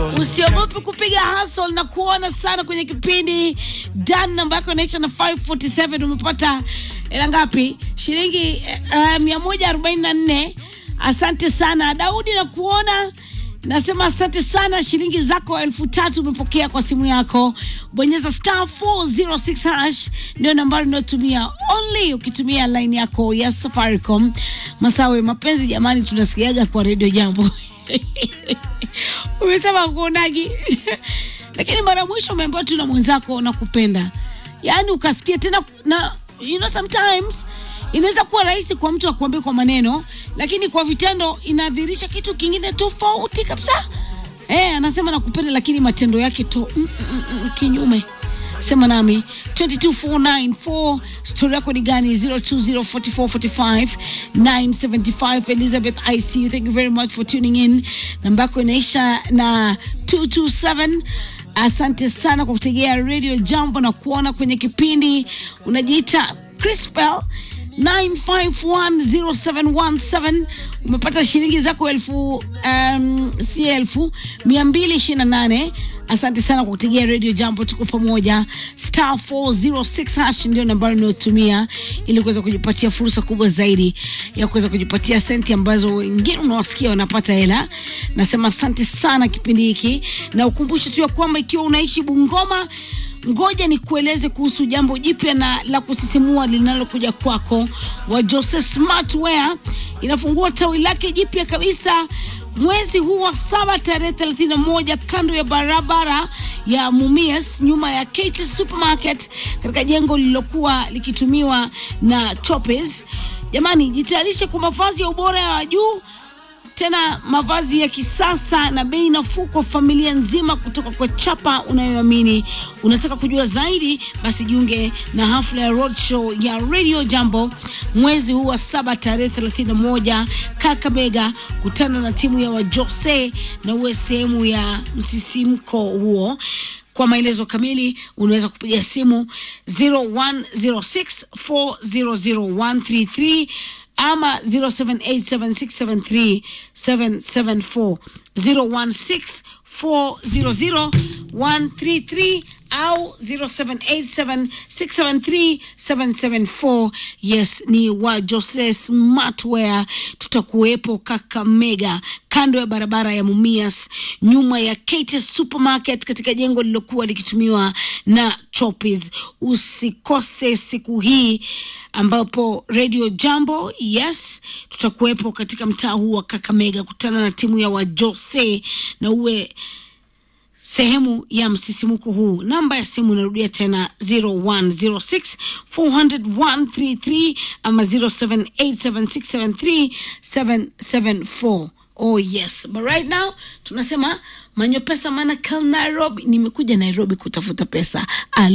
Usiogope kupiga hustle na kuona sana kwenye kipindi. Dan, namba yako inaisha na 547 umepata hela ngapi? Shilingi uh, mia moja arobaini na nne. Asante sana Daudi, na kuona nasema asante sana. Shilingi zako elfu tatu umepokea kwa simu yako. Bonyeza star 406 hash ndio nambari unayotumia only ukitumia line yako ya Safaricom. Masawe, mapenzi jamani, tunasikiaga kwa redio jambo umesema kuonagi lakini mara mwisho umeambiwa tu na mwenzako nakupenda, yaani ukasikia tena na you know, sometimes inaweza kuwa rahisi kwa mtu akuambia kwa maneno, lakini kwa vitendo inadhihirisha kitu kingine tofauti kabisa. Eh, anasema nakupenda, lakini matendo yake to mm, mm, mm, kinyume. Sema nami 22494 story yako ni gani? 0204445975 Elizabeth I see you. Thank you very much for tuning in. Namba yako inaisha na 227. Asante sana kwa kutegea Radio Jambo na kuona kwenye kipindi. Unajiita Crispel 9510717 umepata shilingi zako elfu um, si elfu mia mbili ishirini na nane. Asante sana kwa kutegea Radio Jambo, tuko pamoja. Star 406 hash ndio nambari unayotumia ili kuweza kujipatia fursa kubwa zaidi ya kuweza kujipatia senti ambazo wengine unawasikia wanapata hela. Nasema asante sana kipindi hiki, na ukumbushe tu ya kwamba ikiwa unaishi Bungoma ngoja ni kueleze kuhusu jambo jipya na la kusisimua linalokuja kwako. wa Jose Smartwear inafungua tawi lake jipya kabisa mwezi huu wa saba tarehe 31 kando ya barabara ya Mumias nyuma ya Kate Supermarket katika jengo lililokuwa likitumiwa na Chopes. Jamani, jitayarishe kwa mavazi ya ubora wa juu tena mavazi ya kisasa na bei nafuu kwa familia nzima kutoka kwa chapa unayoamini. Unataka kujua zaidi? Basi jiunge na hafla ya roadshow ya Radio Jambo mwezi huu wa saba tarehe 31 Kakamega. Kutana na timu ya Wajose na uwe sehemu ya msisimko huo. Kwa maelezo kamili unaweza kupiga simu 0106400133 ama 0787673774 0164000133 au 0787673774. Yes, ni wa Jose Smartwear. Tutakuwepo Kakamega, kando ya barabara ya Mumias, nyuma ya Kate Supermarket, katika jengo lililokuwa likitumiwa na Chopis. Usikose siku hii ambapo Radio Jambo, yes, tutakuwepo katika mtaa huu wa Kakamega. Kutana na timu ya Wajose na uwe sehemu ya msisimuko huu. Namba ya simu inarudia tena 0106 400 ama 0787673774. Oh yes, but right now tunasema manyo pesa maana Nairobi, nimekuja Nairobi kutafuta pesa.